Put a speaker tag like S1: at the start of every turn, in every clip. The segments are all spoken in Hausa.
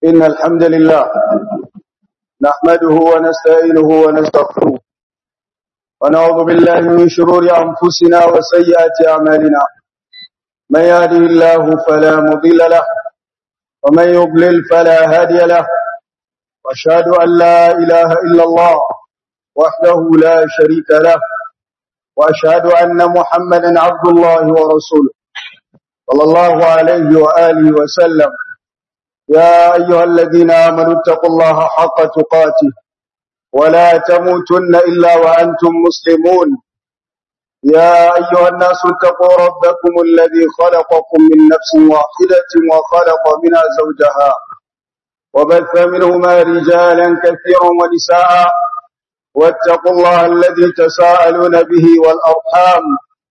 S1: إن الحمد لله نحمده ونستعينه ونستغفره ونعوذ بالله من شرور أنفسنا وسيئات أعمالنا من يهده الله فلا مضل له ومن يضلل فلا هادي له واشهد أن لا إله إلا الله وحده لا شريك له وأشهد أن محمدا عبد الله ورسوله صلى الله عليه وآله وسلم يا أيها الذين آمنوا اتقوا الله حق تقاته ولا تموتن إلا وأنتم مسلمون يا أيها الناس اتقوا ربكم الذي خلقكم من نفس واحدة وخلق منها زوجها وبث منهما رجالا كثيرا ونساء واتقوا الله الذي تساءلون به والأرحام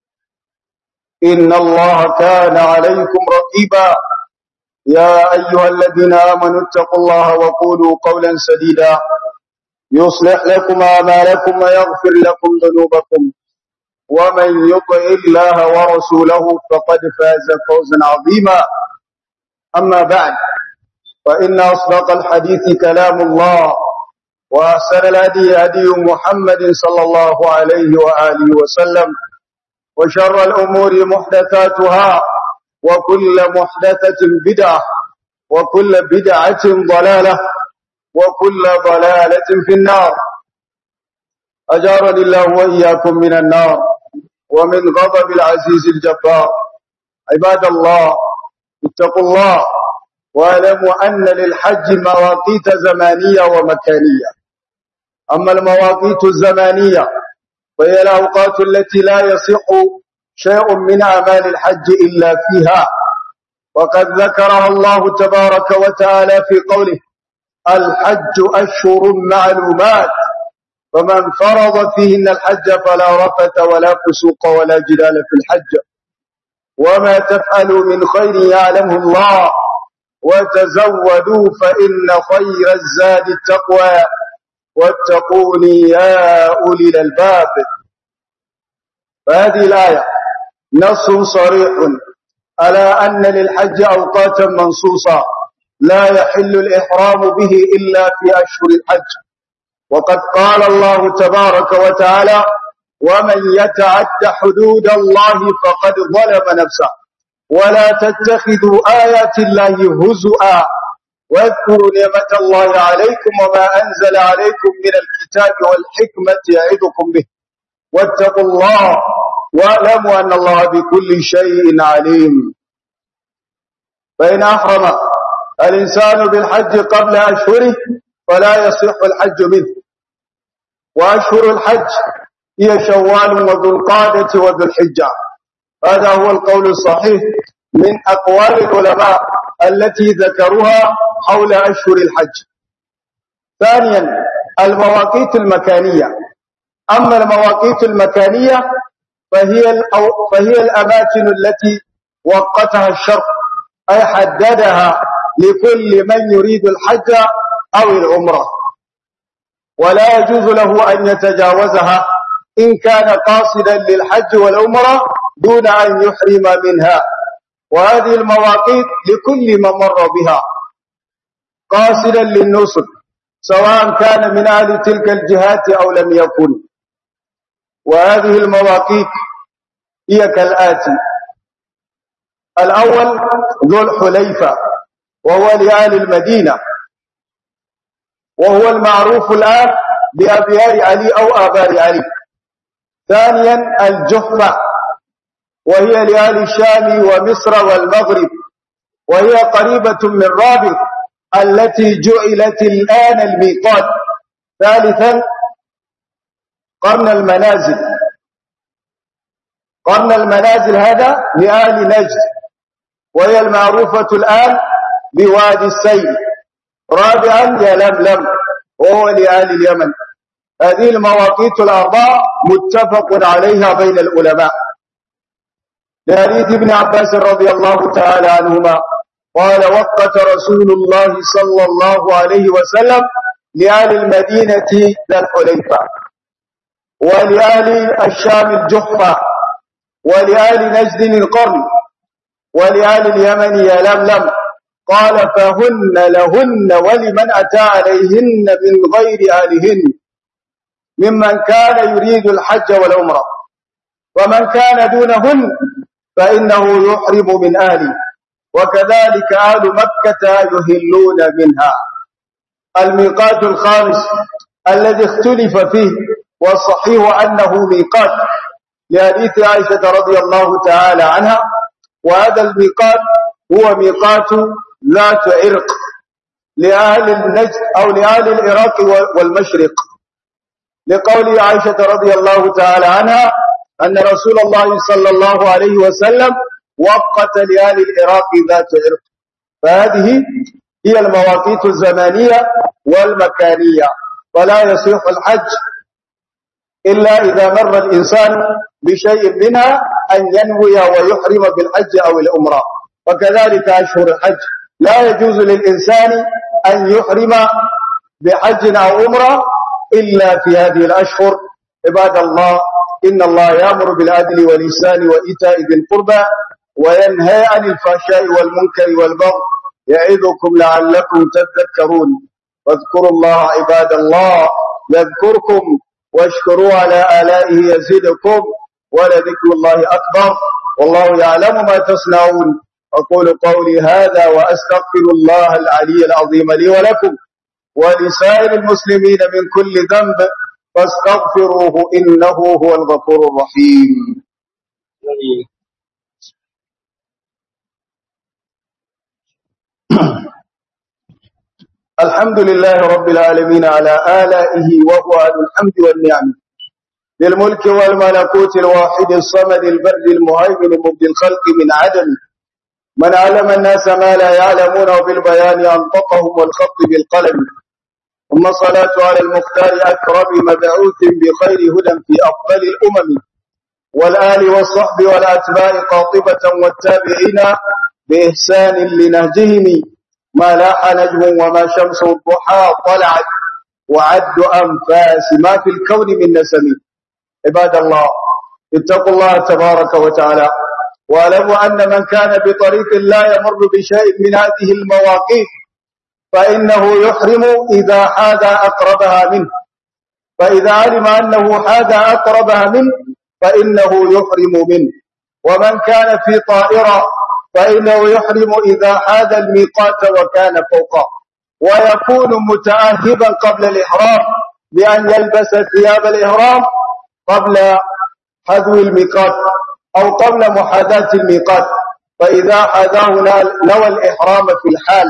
S1: إن الله كان عليكم رقيبا يا أيها الذين آمنوا اتقوا الله وقولوا قولا سديدا يصلح لكم آمالكم ويغفر لكم ذنوبكم ومن يطع الله ورسوله فقد فاز فوزا عظيما أما بعد فإن أصدق الحديث كلام الله وأحسن الهدي هدي محمد صلى الله عليه وآله وسلم وشر الأمور محدثاتها وكل محدثة بدعة وكل بدعة ضلالة وكل ضلالة في النار أجارني الله وإياكم من النار ومن غضب العزيز الجبار عباد الله اتقوا الله واعلموا أن للحج مواقيت زمانية ومكانية أما المواقيت الزمانية فهي الأوقات التي لا يصح شيء من أعمال الحج إلا فيها وقد ذكرها الله تبارك وتعالى في قوله الحج أشهر معلومات فمن فرض فيهن الحج فلا رفث ولا فسوق ولا جدال في الحج وما تفعلوا من خير يعلمه الله وتزودوا فإن خير الزاد التقوى واتقوني يا أولي الألباب فهذه الآية نص صريح على أن للحج أوقاتا منصوصة لا يحل الإحرام به إلا في أشهر الحج وقد قال الله تبارك وتعالى ومن يتعد حدود الله فقد ظلم نفسه ولا تتخذوا آيات الله هزؤا واذكروا نعمة الله عليكم وما أنزل عليكم من الكتاب والحكمة يعظكم به واتقوا الله واعلموا أن الله بكل شيء عليم فإن أحرم الإنسان بالحج قبل أشهره فلا يصح الحج منه وأشهر الحج هي شوال وذو القادة وذو الحجة هذا هو القول الصحيح من أقوال العلماء التي ذكروها حول أشهر الحج ثانيا المواقيت المكانية أما المواقيت المكانية فهي, فهي الأماكن التي وقتها الشرع أي حددها لكل من يريد الحج أو العمرة ولا يجوز له أن يتجاوزها إن كان قاصدا للحج والعمرة دون أن يحرم منها وهذه المواقيت لكل من مر بها قاصدا للنصر سواء كان من أهل تلك الجهات أو لم يكن وهذه المواقيت هي كالآتي الأول ذو الحليفة وهو لآل المدينة وهو المعروف الآن بأبيار علي أو آبار علي ثانيا الجحفة وهي لآل الشام ومصر والمغرب وهي قريبة من رابط التي جعلت الآن الميقات ثالثا قرن المنازل قرن المنازل هذا لآل نجد وهي المعروفة الآن بوادي السيل رابعا يلملم وهو لآل اليمن هذه المواقيت الأربعة متفق عليها بين العلماء لحديث ابن عباس رضي الله تعالى عنهما قال وقت رسول الله صلى الله عليه وسلم لآل المدينة ذا الحليفة ولآل الشام الجحفة ولآل نجد القرن ولآل اليمن يلملم قال فهن لهن ولمن أتى عليهن من غير أهلهن ممن كان يريد الحج والعمرة ومن كان دونهن فإنه يحرم من أهله وكذلك أهل مكة يهلون منها الميقات الخامس الذي اختلف فيه والصحيح أنه ميقات لحديث عائشة رضي الله تعالى عنها وهذا الميقات هو ميقات ذات عرق لأهل النجد أو لأهل العراق والمشرق لقول عائشة رضي الله تعالى عنها أن رسول الله صلى الله عليه وسلم وقت لأهل العراق ذات عرق فهذه هي المواقيت الزمانية والمكانية ولا يصيح الحج إلا إذا مر الإنسان بشيء منها أن ينوي ويحرم بالحج أو الأمرة وكذلك أشهر الحج لا يجوز للإنسان أن يحرم بحج أو أمرة إلا في هذه الأشهر عباد الله إن الله يأمر بالعدل والإحسان وإيتاء ذي القربى وينهى عن الفحشاء والمنكر والبغي يعظكم لعلكم تذكرون واذكروا الله عباد الله يذكركم واشكروا على آلائه يزدكم ولذكر الله أكبر والله يعلم ما تصنعون أقول قولي هذا وأستغفر الله العلي العظيم لي ولكم ولسائر المسلمين من كل ذنب فاستغفروه إنه هو الغفور الرحيم الحمد لله رب العالمين على آلائه وهو أهل الحمد والنعم للملك والملكوت الواحد الصمد البر المهيمن مبدي الخلق من عدم من علم الناس ما لا يعلمون وبالبيان أنطقهم والخط بالقلم ثم الصلاة على المختار أكرم مبعوث بخير هدى في أفضل الأمم والآل والصحب والأتباع قاطبة والتابعين بإحسان لنهجهم ما لاح نجم وما شمس الضحى طلعت وعد أنفاس ما في الكون من نسم عباد الله اتقوا الله تبارك وتعالى واعلموا أن من كان بطريق لا يمر بشيء من هذه المواقيت فإنه يحرم إذا حاد أقربها منه فإذا علم أنه حاد أقربها منه فإنه يحرم منه ومن كان في طائرة فإنه يحرم إذا حاد الميقات وكان فوقه ويكون متأهبا قبل الإحرام بأن يلبس ثياب الإحرام قبل حذو الميقات أو قبل محاذاة الميقات فإذا حذاه نوى الإحرام في الحال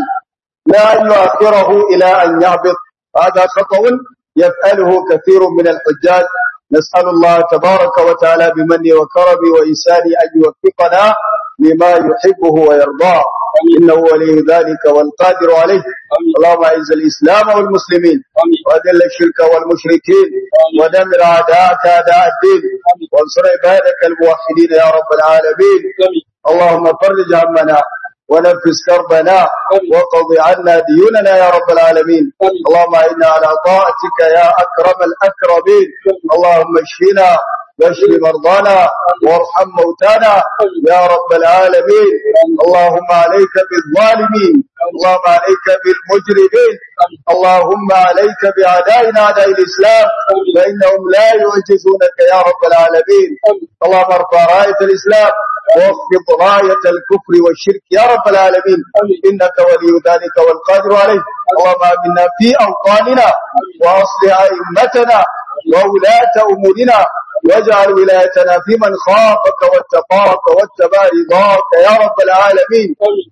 S1: لا أن يؤخره إلى أن يهبط هذا خطأ يفعله كثير من الحجاج نسأل الله تبارك وتعالى بمنه وكرمه وإسانه أن يوفقنا لما يحبه ويرضاه إنه ولي ذلك والقادر عليه اللهم أعز الإسلام والمسلمين وأذل الشرك والمشركين ودمر أعداءك أعداء الدين وانصر عبادك الموحدين يا رب العالمين اللهم فرج همنا ونفس كربنا وقض عنا ديوننا يا رب العالمين اللهم إنا على طاعتك يا أكرم الأكرمين اللهم اشفنا واشف مرضانا وارحم موتانا يا رب العالمين اللهم عليك بالظالمين اللهم عليك بالمجرمين اللهم عليك بأعدائنا أعداء الإسلام فإنهم لا يعجزونك يا رب العالمين اللهم ارفع راية الإسلام واخفض راية الكفر والشرك يا رب العالمين إنك ولي ذلك والقادر عليه اللهم آمنا في أوطاننا وأصلح أئمتنا وولاة أمورنا واجعل ولايتنا في من خافك واتقاك واتبع رضاك يا رب العالمين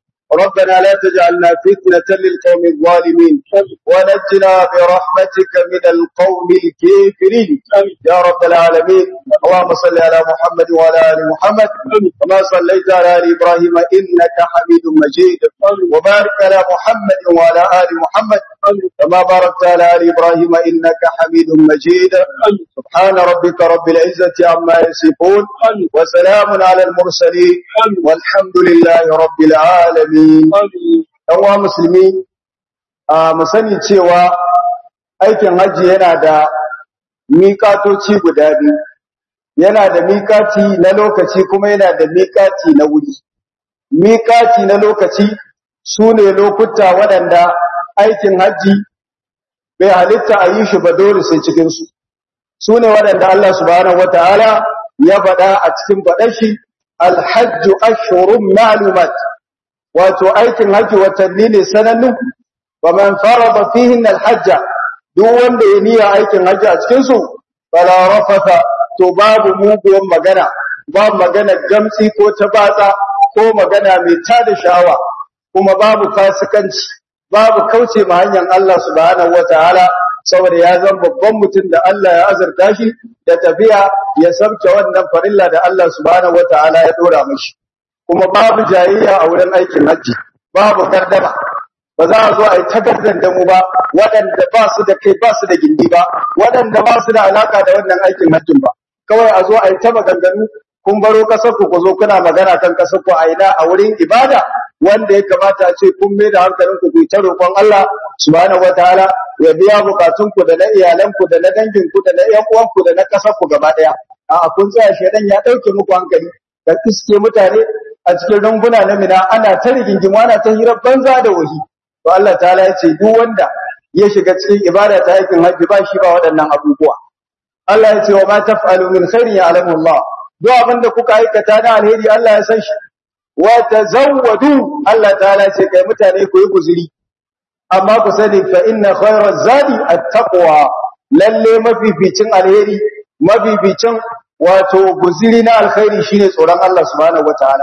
S1: ربنا لا تجعلنا فتنة للقوم الظالمين ونجنا برحمتك من القوم الكافرين يا رب العالمين اللهم صل على محمد وعلى آل محمد كما صليت على آل إبراهيم إنك حميد مجيد وبارك على محمد وعلى آل محمد كما باركت على آل إبراهيم إنك حميد مجيد سبحان ربك رب العزة عما يصفون وسلام على المرسلين والحمد لله رب العالمين ɗanwa musulmi a musani cewa aikin hajji yana da miƙatoci guda biyu yana da miƙati na lokaci kuma yana da miƙati na wuri miƙati na lokaci su ne lokuta waɗanda aikin hajji bai halitta a yi shi ba dole sai cikinsu su ne waɗanda Allah subhanahu wa ta'ala ya faɗa a cikin faɗar shi alhajju ashhurun ma'lumat wato aikin hajji watanni ne sanannu wa man farada fihin alhajja duk wanda ya niyya aikin hajji a cikin su fala rafata to babu muguwan magana babu magana gamsi ko ta batsa ko magana mai tada sha'awa kuma babu fasikanci babu kauce ma hanyar Allah subhanahu wataala saboda ya zan babban mutum da Allah ya azurta shi da tafiya ya sabke wannan farilla da Allah subhanahu wataala ya dora mashi kuma babu jayayya a wurin aikin hajji babu gardama ba za a zo a yi takardar da mu ba waɗanda ba su da kai ba su da gindi ba waɗanda ba su da alaka da wannan aikin hajjin ba kawai a zo a yi ta maganganu kun baro kasar ku ku zo kuna magana kan kasar ku a ina a wurin ibada wanda ya kamata a ce kun mai da hankalin ku ku ta roƙon Allah subhanahu wataala ya biya bukatun ku da na iyalan ku da na dangin ku da na ƴan uwan ku da na kasar ku gaba ɗaya a kun tsaya shedan ya ɗauke muku hankali ka iske mutane a cikin runguna na mina ana ta rigingimu ana ta hirar banza da wahi to Allah ta'ala ya ce duk wanda ya shiga cikin ibada ta aikin hajji ba shi ba waɗannan abubuwa Allah ya ce wa ma taf'alu min khairin ya'lamu Allah duk abinda kuka aikata na alheri Allah ya san shi wa tazawwadu Allah ta'ala ya ce kai mutane ku yi guzuri amma ku sani fa inna khairaz zadi at-taqwa lalle mafificin alheri mafificin wato guzuri na alkhairi shine tsoron Allah subhanahu wataala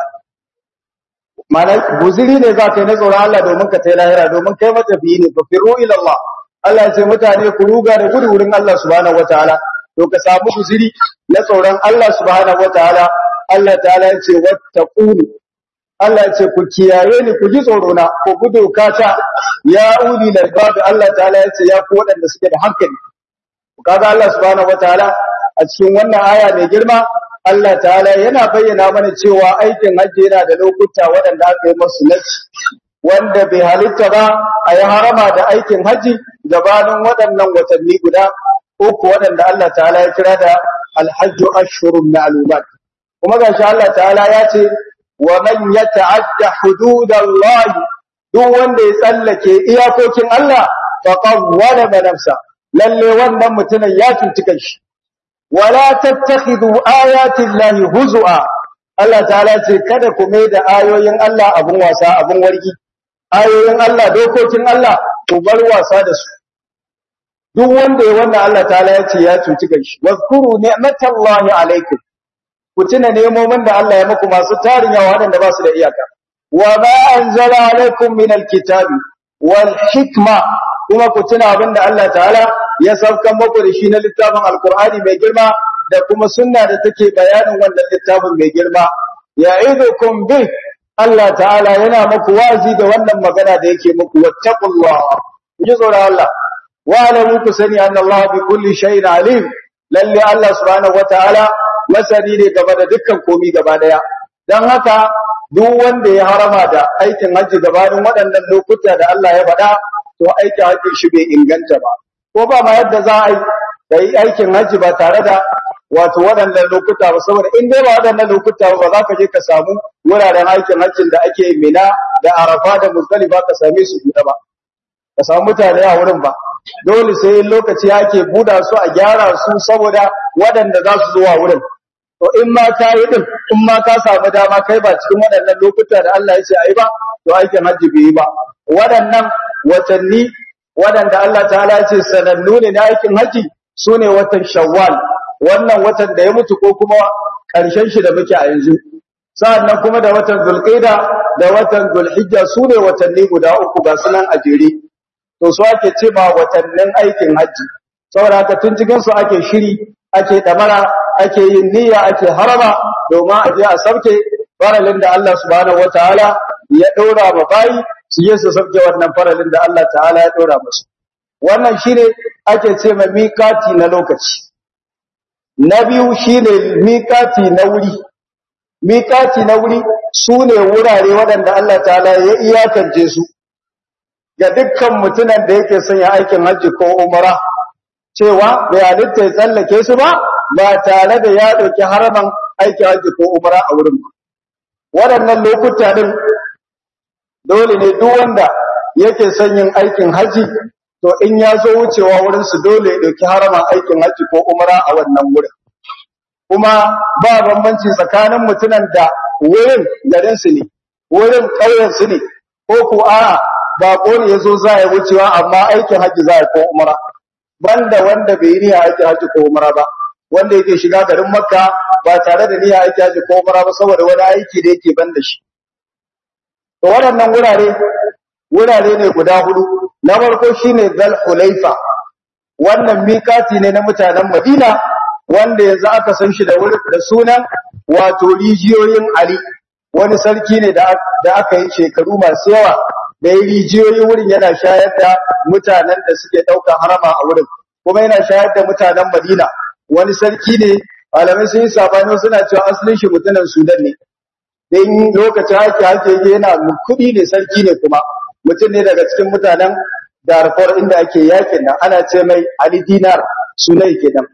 S1: mana guziri ne za ka yi na tsoron Allah domin ka tai lahira domin kai matafiyi ne fa firu ila Allah Allah ya ce mutane ku ruga da gudu wurin Allah subhanahu wataala to ka samu guziri na tsoron Allah subhanahu wataala Allah ta'ala ya ce wattaquni Allah ya ce ku kiyaye ni ku ji tsoro na ku gudu kata ya uli lalbab Allah ta'ala ya ce ya ku waɗanda suke da hankali kaga Allah subhanahu wataala a cikin wannan aya mai girma Allah ta'ala yana bayyana mana cewa aikin hajji yana da lokuta waɗanda aka yi masu nasi wanda bai halitta ba a yi harama da aikin hajji gabanin waɗannan watanni guda uku waɗanda Allah ta'ala ya kira da alhajju ashhurun ma'lumat kuma gashi Allah ta'ala ya ce wa man yata'adda hududallahi duk wanda ya tsallake iyakokin Allah faqad zalama nafsa lalle wannan mutumin ya cuci kanshi wala tattakhidhu ayati llahi huzua Allah ta'ala ce kada ku mai da ayoyin Allah abun wasa abun wargi ayoyin Allah dokokin Allah ku bar wasa da su duk wanda ya wannan Allah ta'ala ya ce ya cuci kanshi wazkuru ni'matallahi alaikum ku tuna nemomin da Allah ya muku masu tarin yawa waɗanda ba su da iyaka wa ma anzala alaikum min alkitabi wal hikma kuma ku tuna abin da Allah ta'ala ya saukan muku da shi na littafin alkur'ani mai girma da kuma sunna da take bayanin wannan littafin mai girma ya'idukum bi Allah ta'ala yana muku wazi da wannan magana da yake muku wattaqullah ji tsoron Allah wa alamu ku sani anna Allah bi kulli shay'in alim lalle Allah subhanahu wataala masani ne game da dukkan komi gaba daya dan haka duk wanda ya harama da aikin hajji gabanin waɗannan lokuta da Allah ya faɗa to aikin hajji shi bai inganta ba ko ba ma yadda za a yi da yi aikin hajji ba tare da wato waɗannan lokuta ba saboda in dai ba waɗannan lokuta ba za ka je ka samu wuraren aikin hajjin da ake mina da arafa da muzdalifa ka same su buɗe ba ka samu mutane a wurin ba dole sai lokaci ake buɗa su a gyara su saboda waɗanda za su zuwa wurin to in ma ka yi din in ma ka samu dama kai ba cikin waɗannan lokuta da Allah ya ce ayi ba to aikin hajji bai yi ba waɗannan watanni waɗanda Allah ta'ala ya ce sanannu ne na aikin hajji su ne watan shawwal wannan watan da ya mutu ko kuma ƙarshen shi da muke a yanzu sa'annan kuma da watan zulqaida da watan zulhijja su ne watanni guda uku ga sunan a jere to su ake ce ba watannin aikin hajji saboda haka tun cikin su ake shiri ake damara ake yin niyya ake harama domin a je a sauke faralin da Allah subhanahu wataala ya ɗora ma bayi su je su sauke wannan faralin da Allah ta'ala ya ɗora musu wannan shine ake ce ma mikati na lokaci na biyu shine mikati na wuri mikati na wuri su ne wurare waɗanda Allah ta'ala ya iyakance su ga dukkan mutumin da yake son ya aikin hajji ko umara cewa bai halitta ya tsallake su ba ba tare da ya ɗauki haraman aikin hajji ko umara a wurin ba waɗannan lokuta ɗin dole ne duk wanda yake son yin aikin haji to in ya zo wucewa wurin su dole ya dauki harama aikin haji ko umra a wannan wurin kuma ba bambanci tsakanin mutunan da wurin garin su ne wurin ƙauyen su ne ko ko a bako ne yazo za ya wucewa amma aikin haji za ya ko umra banda wanda bai yi niyya aikin haji ko umra ba wanda yake shiga garin makka ba tare da niyya aikin haji ko umra ba saboda wani aiki da yake banda shi to waɗannan wurare wurare ne guda hudu na farko shine Zal Hulaifa wannan mikati ne na mutanen Madina wanda yanzu aka san shi da wurin da sunan wato rijiyoyin Ali wani sarki ne da da aka yi shekaru masu yawa da yi rijiyoyi wurin yana shayar da mutanen da suke ɗaukar harama a wurin kuma yana shayar da mutanen Madina wani sarki ne malamai sun yi sabani suna cewa asalin shi mutumin Sudan ne dan lokacin hake hake yana kuɗi ne sarki ne kuma mutum ne daga cikin mutanen Darfur inda ake yakin nan ana ce mai Ali Dinar sunai kenan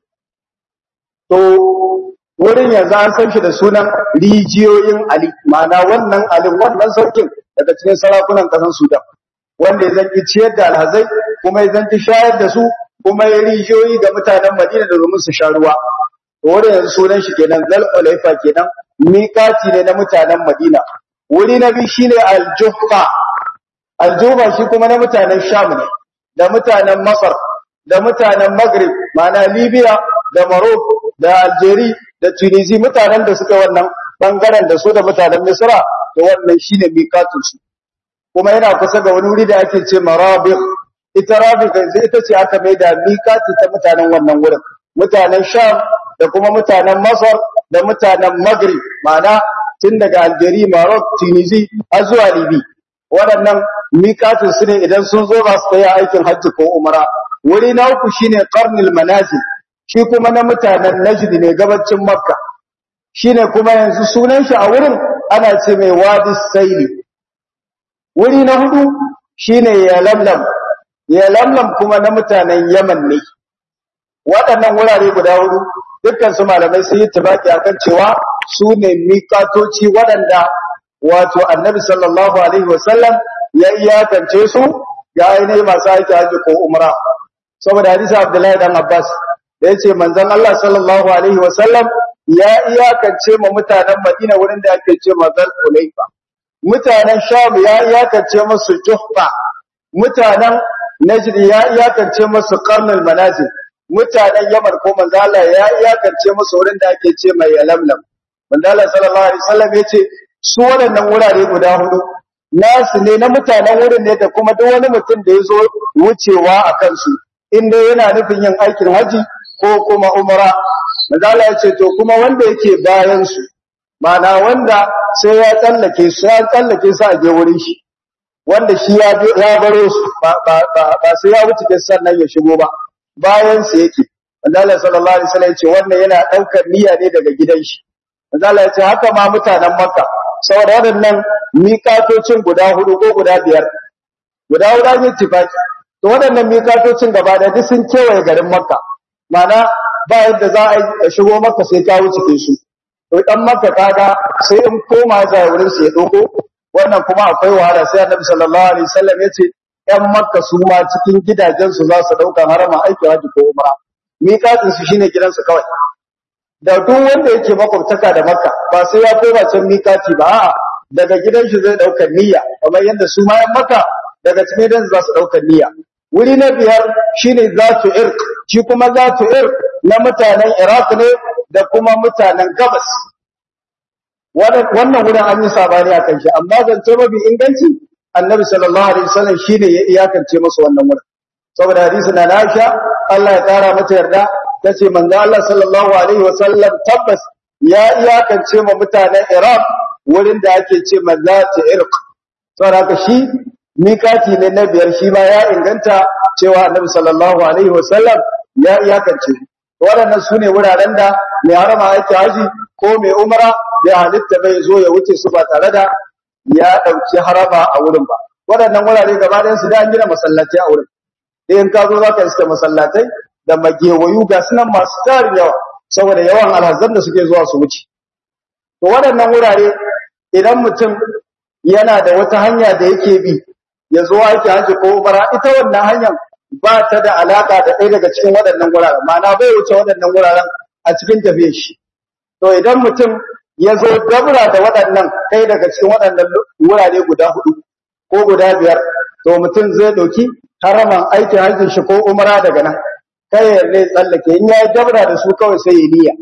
S1: to wurin yanzu an san shi da sunan rijiyoyin Ali ma'ana wannan Ali wannan sarkin daga cikin sarakunan ƙasar Sudan wanda ya zanki ciyar da alhazai kuma ya zanki shayar da su kuma ya rijiyoyi ga mutanen Madina da domin su sha ruwa to wurin yanzu sunan shi kenan Zal Ulaifa kenan miƙati ne na mutanen Madina wuri na biyu shine Al-Juhfa Al-Juhfa shi kuma na mutanen Sham ne da mutanen Masar da mutanen Maghrib ma'ana Libya da Morocco da Algeria da Tunisia mutanen da suka wannan bangaren da su da mutanen Misra da wannan shine miƙatun su kuma yana kusa ga wani wuri da ake ce Marabigh ita Rabiq ita ce aka mai da miƙati ta mutanen wannan wurin mutanen Sham da kuma mutanen Masar da mutanen Maghrib ma'ana tun daga Algeria Morocco Tunisia har zuwa Libya waɗannan miƙatun su ne idan sun zo ba su kai aikin hajji ko umra wuri na uku shine qarnul manazil shi kuma na mutanen Najd ne gabacin Makka shine kuma yanzu sunan shi a wurin ana ce mai Wadi Saili wuri na hudu shine Yalamlam Yalamlam kuma na mutanen Yaman ne waɗannan wurare guda hudu dukkan su malamai sun yi tabaki akan cewa su ne miƙatoci waɗanda wato Annabi sallallahu alaihi wasallam ya iyakance su ga ainihin masu aiki haji ko umra saboda hadisi Abdullahi dan Abbas da yace manzon Allah sallallahu alaihi wasallam ya iyakance ma mutanen Madina wurin da ake ce mazal Ulaifa mutanen Sham ya iyakance musu Juhfa mutanen Najd ya iyakance musu Qarnul Manazil mutanen Yaman ko manzo Allah ya iyakance musu wurin da ake ce mai Yalamlam manzo Allah sallallahu alaihi wasallam yace su waɗannan wurare guda hudu nasu ne na mutanen wurin ne da kuma duk wani mutum da ya zo wucewa a kansu inda yana nufin yin aikin haji ko kuma umara mazala ya ce to kuma wanda yake bayan su mana wanda sai ya tsallake su ya tsallake su a je wurin shi wanda shi ya ya baro su ba ba ba sai ya wuce ke sannan ya shigo ba bayan su yake mazala sallallahu alaihi wasallam ya ce wannan yana daukar niyya ne daga gidan shi mazala ya ce haka ma mutanen makka saboda waɗannan miƙatocin guda hudu ko guda biyar guda hudu an yi tifaki to waɗannan miƙatocin gaba da duk sun kewaye garin makka mana ba yadda za a shigo makka sai ka wuce ke su to dan makka kaga sai in koma za wurin su ya doko wannan kuma akwai wahala sai annabi sallallahu alaihi wasallam ya ce ƴan makka su ma cikin gidajen su za su dauka harama aiki haji ko umra miƙatin su shine gidansu kawai da duk wanda yake makwabtaka da makka ba sai ya koma can miƙati ba a'a daga gidan shi zai daukar niyya kamar yadda su ma maka daga cikin gidan za su daukar niyya wuri na biyar shine zatu irq shi kuma zatu irq na mutanen iraq ne da kuma mutanen gabas wannan wurin an yi sabani akan shi amma zance mafi inganci annabi sallallahu alaihi wasallam shine ya iyakance masa wannan wurin saboda hadisi na Aisha Allah ya kara mata yarda tace manzo Allah sallallahu alaihi wasallam tabbas ya iyakance ma mutanen Iraq wurin da ake ce mazati irq saboda haka shi mikati ne na biyar shi ma ya inganta cewa annabi sallallahu alaihi wasallam ya iyakance waɗannan su ne wuraren da mai harama aiki haji ko mai umara ya halitta bai zo ya wuce su ba tare da ya ɗauki harama a wurin ba waɗannan wurare gaba ɗayan su da an gina masallatai a wurin in ka zo za ka iska masallatai da magewayu ga sunan masu tarin yawa saboda yawan alhazan da suke zuwa su wuce to waɗannan wurare idan mutum yana da wata hanya da yake bi ya zo aiki haji ko umara ita wannan hanyar ba ta da alaka da ɗaya daga cikin waɗannan wuraren ma'ana bai wuce waɗannan wuraren a cikin tafiyar shi to idan mutum ya zo dabra da waɗannan ɗaya daga cikin waɗannan wurare guda hudu ko guda biyar to mutum zai ɗauki haraman aikin hajjin shi ko umara daga nan kai ya ne tsallake in ya dabra da su kawai sai ya niyya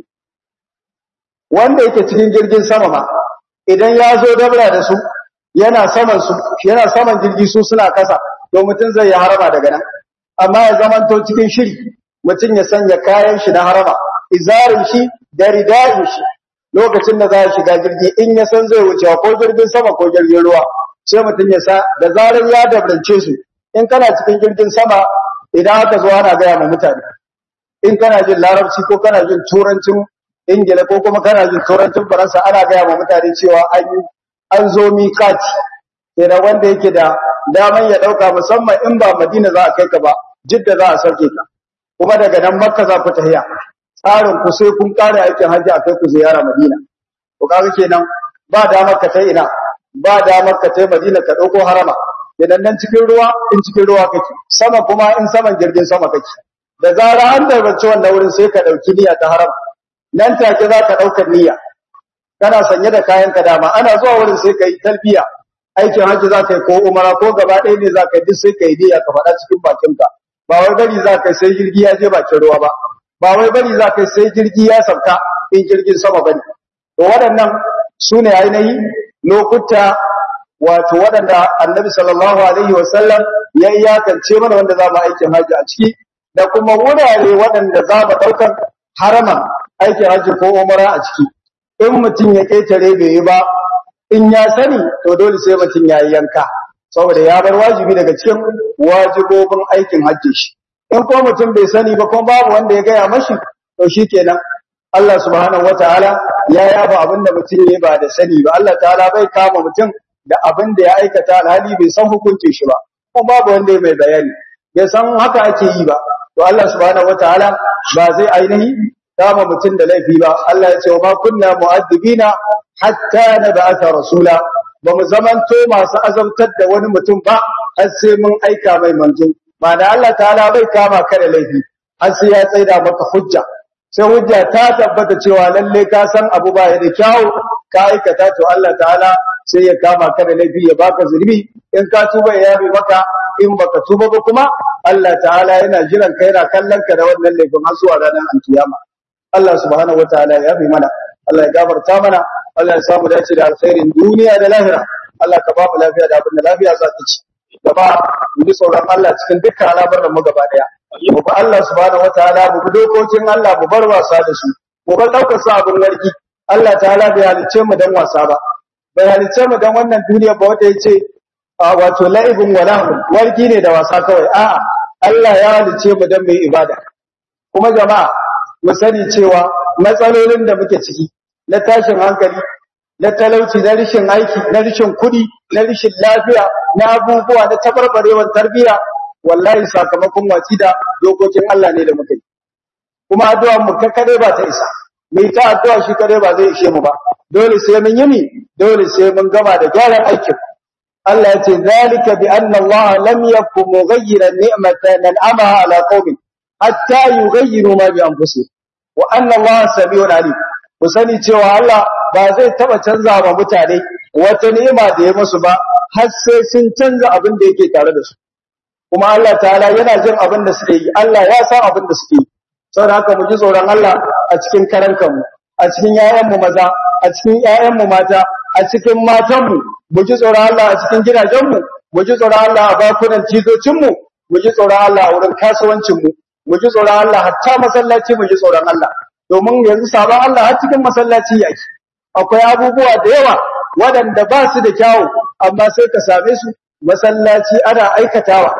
S1: wanda yake cikin jirgin sama ma idan ya zo dabra da su yana saman su yana saman jirgi su suna kasa to mutum zai yi harama daga nan amma ya zamanto cikin shiri mutum ya sanya kayan shi na harama izarin shi da ridayin shi lokacin da za ya shiga jirgi in ya san zai wuce ko jirgin sama ko jirgin ruwa sai mutum ya sa da zarar ya dabrance su in kana cikin jirgin sama idan aka zo ana gaya ma mutane in kana jin larabci ko kana jin turancin ingila ko kuma kana jin turancin faransa ana gaya ma mutane cewa an an zo miƙati kenan wanda yake da daman ya ɗauka musamman in ba madina za a kai ka ba jidda za a sauke ka kuma daga nan makka za ku tafiya tsarin ku sai kun kare aikin hajji a kai ku ziyara madina to kaga kenan ba damar ka tai ina ba damar ka tai madina ka ɗauko harama kenan nan cikin ruwa in cikin ruwa kake sama kuma in saman jirgin sama kake da zara an darbace wannan wurin sai ka ɗauki niyya ta haram nan take za ka ɗaukar niyya kana sanye da kayan ka dama ana zuwa wurin sai ka yi talbiya aikin hajji za ka yi ko umara ko gaba ɗaya ne za ka yi duk sai ka yi niyya ka faɗa cikin bakinka ba wai bari za ka yi sai jirgi ya je bakin ruwa ba ba wai bari za ka yi sai jirgi ya sauka in jirgin sama ba ne to waɗannan su ne ainihi lokuta wato waɗanda annabi sallallahu alaihi wasallam ya iyakance mana wanda za mu aikin hajji a ciki da kuma wurare waɗanda za mu ɗaukar haraman aikin hajji ko umara a ciki in mutum ya ƙetare bai yi ba in ya sani to dole sai mutum ya yi yanka saboda ya bar wajibi daga cikin wajibobin aikin hajji shi in ko mutum bai sani ba kuma babu wanda ya gaya mashi to shikenan Allah subhanahu wataala ya yaba abin da mutum ya ba da sani ba Allah ta'ala bai kama mutum da abin da ya aikata alhali bai san hukuncin shi ba kuma babu wanda ya mai bayani bai san haka ake yi ba to Allah subhanahu wataala ba zai ainihi kama mutum da laifi ba Allah ya ce wa ma kunna mu'addibina hatta nab'atha rasula ba mu zamanto masu azabtar da wani mutum ba har sai mun aika mai manzo ma'ana Allah ta'ala bai kama ka da laifi har sai ya tsaida maka hujja sai hujja ta tabbata cewa lalle ka san abu ba ya da kyau ka aikata to Allah ta'ala sai ya kama ka da laifi ya baka zulmi in ka tuba ya yabe maka in baka tuba ba kuma Allah ta'ala yana jiran ka yana kallon ka da wannan laifin har zuwa ranar alkiyama Allah subhanahu wataala ya yabe mana Allah ya gafarta mana Allah ya samu dace da alkhairin duniya da lahira Allah ka ba mu lafiya da abin da lafiya za ta ci gaba mu ji tsoron Allah cikin dukkan al'amuran mu gaba daya mu ba Allah subhanahu wataala mu bi dokokin Allah mu bar wasa da su mu bar daukar sa abin warki Allah ta'ala bai halicce mu dan wasa ba bai halicce mu dan wannan duniya ba wanda yace wato la'ibun wa lahu warki ne da wasa kawai a'a Allah ya halicce mu dan mai ibada kuma jama'a mu sani cewa matsalolin da muke ciki na tashin hankali na talauci na rishin aiki na rishin kuɗi na rishin lafiya na abubuwa na tabarbarewar tarbiyya wallahi sakamakon watsi da dokokin Allah ne da muka yi kuma addu'a mu kade ba ta isa mai ta addu'a shi kade ba zai ishe mu ba dole sai mun yi ni dole sai mun gama da gyaran aikin Allah ya ce zalika bi anna Allah lam yakum mughayyiran ni'matan an'amaha ala qaumin hatta yughayyiru ma bi anfusihim wa anna Allah samiun alim ku sani cewa Allah ba zai taba canza wa mutane wata ni'ima da ya musu ba har sai sun canza abin da yake tare da su kuma Allah ta'ala yana jin abin da suke yi Allah ya san abin da suke yi saboda haka mu ji tsoron Allah a cikin karankanmu a cikin yayanmu maza a cikin yayanmu mata a cikin matanmu mu ji tsoron Allah a cikin gidajenmu mu ji tsoron Allah a bakunan tizocinmu mu ji tsoron Allah a wurin kasuwancinmu mu ji tsoron Allah hatta masallaci mu ji tsoron Allah domin yanzu sabon Allah har cikin masallaci yake akwai abubuwa da yawa waɗanda ba su da kyawu amma sai ka same su masallaci ana aikatawa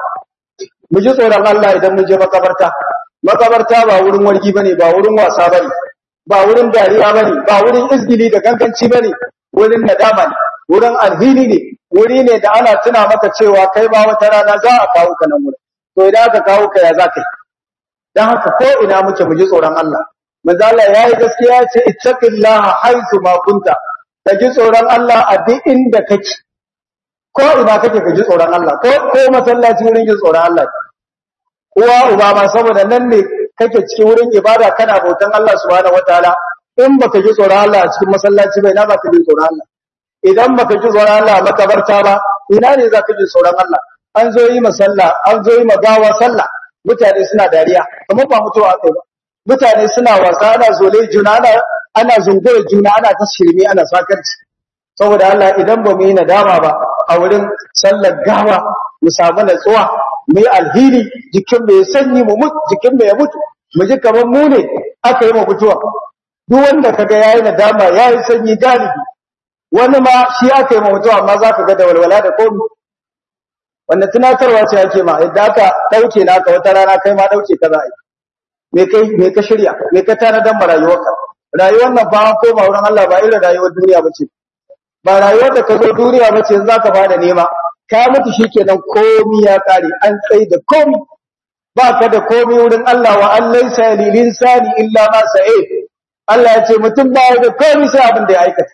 S1: mu ji tsoron Allah idan mun je makabarta makabarta ba wurin wargi bane ba wurin wasa bane ba wurin dariya bane ba wurin izgili da ganganci bane wurin nadama ne wurin alhini ne wuri ne da ana tuna maka cewa kai ba wata rana za a kawo ka nan wurin to idan aka kawo ka ya za ka yi dan haka ko ina muke mu ji tsoron Allah manzo Allah yayi gaskiya ya ce ittaqillaha haythu ma kunta ka ji tsoron Allah a duk inda kake ko ina kake ka ji tsoron Allah ko ko masallaci wurin jin tsoron Allah uwa uba ma saboda nan ne kake cikin wurin ibada kana bautan Allah subhanahu wataala in baka ji tsoron Allah a cikin masallaci bai na baka ji tsoron Allah idan baka ji tsoron Allah a makabarta ba ina ne zaka ji tsoron Allah an zo yi masalla an zo yi magawa sallah mutane suna dariya kamar ba mutuwa kai ba mutane suna wasa ana zole juna ana ana zungure juna ana ta shirme ana sakarci saboda Allah idan ba mu yi nadama ba a wurin sallar gawa mu samu natsuwa mu yi alheri jikin mu ya sanyi mu mutu jikin mu ya mutu mu ji kamar mu ne aka yi mu mutuwa duk wanda kaga yayi nadama yayi sanyi galibi wani ma shi aka yi mu mutuwa amma zaka ga da walwala da komai wanda tunatarwa ce yake ma yadda aka dauke naka wata rana kai ma dauke ka za a yi me kai me ka shirya me ka tanadan ma rayuwarka rayuwar nan ba an koma wurin Allah ba irin rayuwar duniya bace ba rayuwar da ka zo duniya bace yanzu zaka fara nema ka mutu shikenan komi ya kare an tsaye da komi ba ka da komi wurin Allah wa an laysa lil insani illa ma sa'i Allah ya ce mutum ba ya da komi sai abin da ya aikata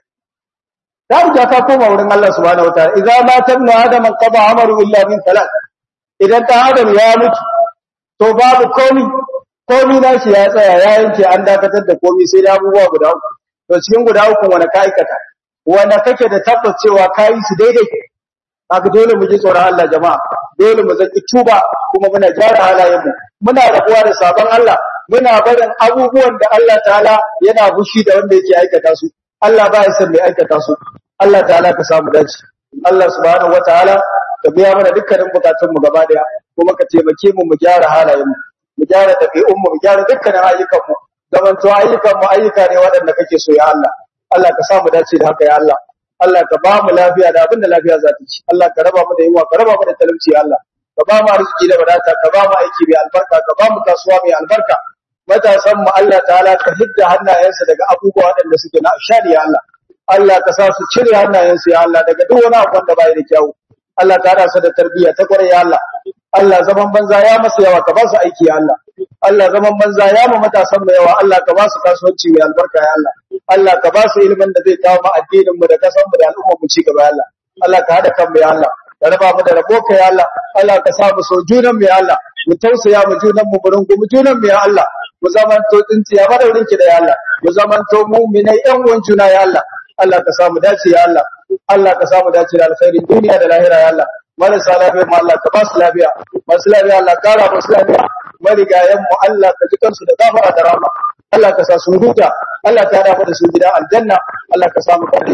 S1: ta riga ka koma wurin Allah subhanahu wataala idza ma tabnu adam qada amaru illa min thalath idan ta adam ya mutu to babu komi komi na shi ya tsaya ya yanke an dakatar da komi sai da abubuwa guda uku to cikin guda uku wanda ka aikata wanda kake da tabbas cewa ka yi su daidai haka dole mu ji tsoron Allah jama'a dole mu zaki tuba kuma muna gyara halayen mu muna rabuwa da sabon Allah muna barin abubuwan da Allah ta'ala yana bushi da wanda yake aikata su Allah ba ya san mai aikata su Allah ta'ala ka samu dace Allah subhanahu wataala ka biya mana dukkanin bukatun mu gaba daya kuma ka taimake mu mu gyara halayen mu mu gyara ɗabi'un mu mu gyara dukkanin ayyukan mu zaman to ayyukan mu ayyuka ne waɗanda kake so ya Allah Allah ka samu dace da haka ya Allah Allah ka ba mu lafiya da abin da lafiya za ta ci Allah ka raba mu da yunwa ka raba mu da talauci ya Allah ka ba mu arziki da wadata ka ba mu aiki mai albarka ka ba mu kasuwa mai albarka matasan mu Allah ta'ala ka hidda hannayensa daga abubuwa waɗanda suke na shari ya Allah Allah ka sa su cire hannayensu ya Allah daga duk wani abu wanda bai da kyau Allah ka hada su da tarbiyya ta kwarai ya Allah Allah zaman banza ya masa yawa ka ba su aiki ya Allah Allah zaman banza ya mu matasan mu yawa Allah ka ba su kasuwanci mai albarka ya Allah Allah ka ba su ilimin da zai kawo mu addinin mu da kasan mu da al'ummar mu ci gaba ya Allah Allah ka hada kan mu ya Allah ka raba mu da rabo ka ya Allah Allah ka sa mu so junan mu ya Allah mu tausaya mu junan mu burin mu junan mu ya Allah mu zamanto tsintsiya madaurin ki da ya Allah mu zamanto mu'minai ƴan uwan juna ya Allah Allah ka samu dace ya Allah Allah ka samu dace da alkhairin duniya da lahira ya Allah marasa lafiya mu Allah ka ba su lafiya masu lafiya Allah kara musu lafiya marigayen mu Allah ka ji kansu da gafara da rahama Allah ka sa su huta Allah ka hada da su gidan aljanna Allah ka samu kare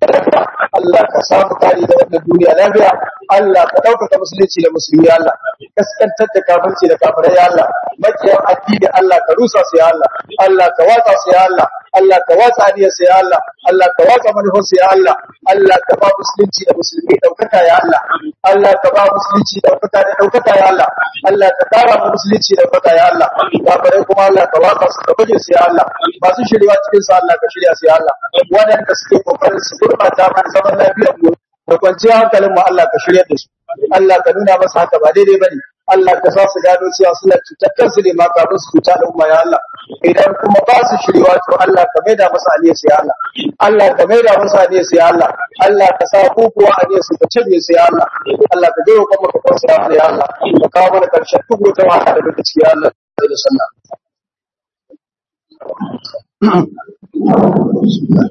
S1: Allah ka samu kare da wannan duniya lafiya Allah ka ɗaukaka musulunci da musulmi ya Allah kaskantar da kafirci da kafirai ya Allah makiyan addini Allah ka rusa su ya Allah Allah ka watsa su ya Allah Allah ka watsa aniyar su ya Allah Allah ka watsa manufar su ya Allah Allah ka ba musulunci da musulmi ɗaukaka ya Allah Allah ka ba musulunci ɗaukaka da ɗaukaka ya Allah Allah ka kara mu musulunci ɗaukaka ya Allah kafirai kuma Allah ka watsa su ka baje su ya Allah masu shirya cikin su Allah ka shirya su ya Allah waɗanda suke kokarin su gurbata mana zaman lafiyar mu da kwanciyar hankalin mu Allah ka shirya da su Allah ka nuna masa haka ba daidai bane Allah ka sa su gano cewa suna cutar kansu ne ma kafin su cuta da umma ya Allah idan kuma ba su shirya to Allah ka maida masa aliyar su ya Allah Allah ka maida masa aliyar su ya Allah Allah ka sa ku kuwa aliyar su ka canje su ya Allah Allah ka jiro kuma ka kwasa ya Allah ka kawo mana karshen duk wata wahala da muke ciki ya Allah da sallah